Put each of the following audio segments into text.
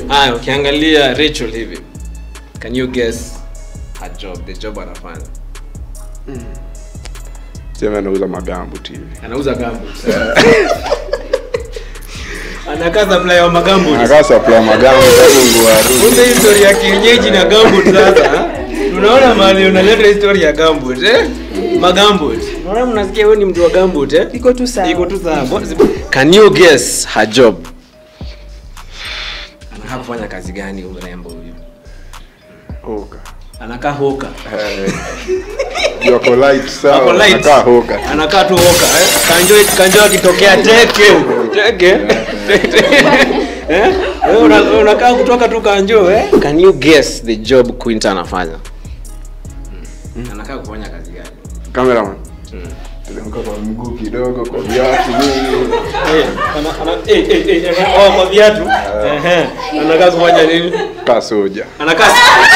haya ukiangalia rachel hivi can you guess her job the job anafanya sema anauza magambo tv anauza gambo anakaa supply wa magambo anakaa supply magambo kabungu wa kumbe hii story ya kienyeji na gambut sasa tunaona mahali unaleta histori ya gambut eh? magambut unaona mnasikia wewe ni mtu wa gambut eh? iko tu sawa iko tu sawa What- can you guess her job anakaa kufanya kazi gani huyu mrembo huyu hoka anakaa hoka Eh, yuko light Ako sawa light. anakaa hoka anakaa tu hoka eh? kanjo kanjo akitokea teke teke eh? Wewe una- unakaa kutoka tu kanjo eh? can you guess the job quinta anafanya anakaa kufanya kazi gani cameraman teremka kwa mguu kidogo kwa viatu nini Eh, ana- ana- eh, eh, eh, eh, oh, kwa viatu Ehe. anakaa kufanya nini kaa soja anakaa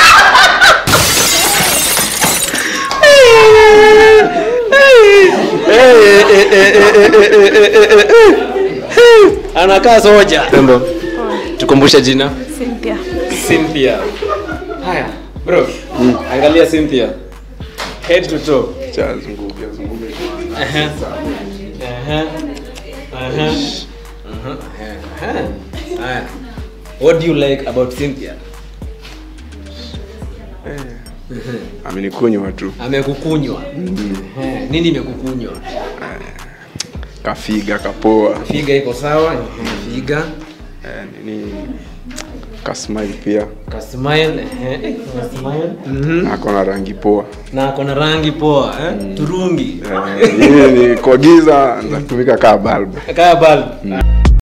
anakaa soja Rembo, tukumbushe jina Cynthia. cynthia haya bro angalia cynthia head to toe cha zunguke zunguke Ehe. Ehe. Ehe. Ehe. Haya. what do you like about cynthia amenikunywa tu amekukunywa Ehe. nini imekukunywa kafiga kapoa figa iko sawa figa eh, nini kasmile pia kasmile ehe, kasmile. Mhm. ako na rangi poa na ako na rangi poa eh? turungi Eh, hii ni kwa giza natumika kaa balbu kaa bulb